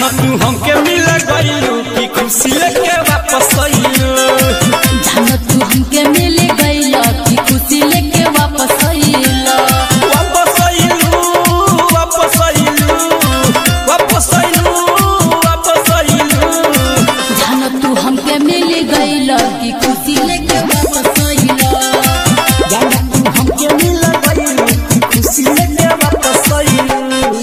जान तू हमके मिल गइलू की खुशी लेके वापस आइलू जान तू हमके मिल गइल की खुशी लेके वापस आइल वापस आइलू वापस आइलू वापस आइलू वापस आइलू जान तू हमके मिल गइल की खुशी लेके वापस आइल जान तू हमके मिल गइलू की खुशी लेके वापस आइलू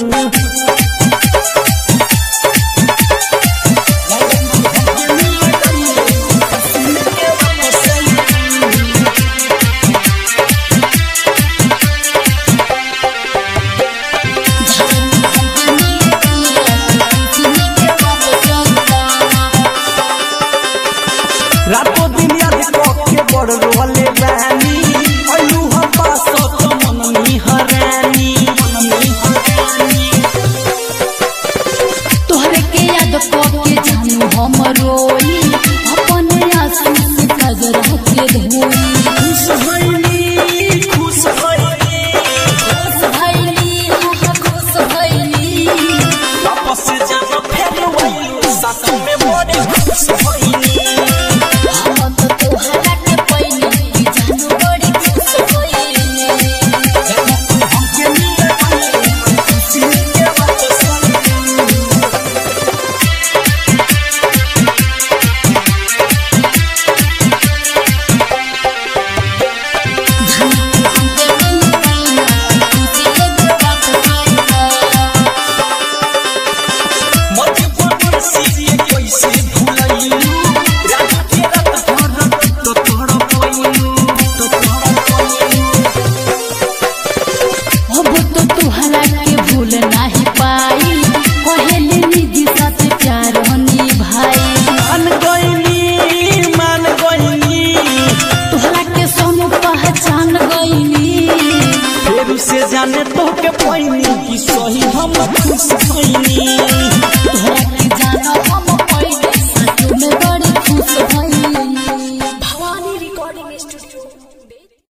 रातों दिन याद के बड़ रोले बानी अयू हम पास तो मन निहरानी तोहरे के याद के जानू हम रोई अपने आंसू से कजरा के धोई खुश भइली खुश भइली खुश भइली हम खुश भइली वापस जाना फेर वही साथ में बड़े खुश भइली हम तो तोहरा के पइली कि जानू बड़ी खुश भइली हमके मिल गइल खुशी के वापस आइलू मजबूर सीरिये कैसे भुलाइलू रात के रात हर तो तोड़ पाइलू तो तोड़ पाइलू अब तो तुहरा के भूल नाही पाई पहले निजी साथ प्यार हनी भाई मान गइली मान गइली तुहरा के सोनू पहचान गईली फेर से जाने तो के पैनी कि सही हम खुश भइनी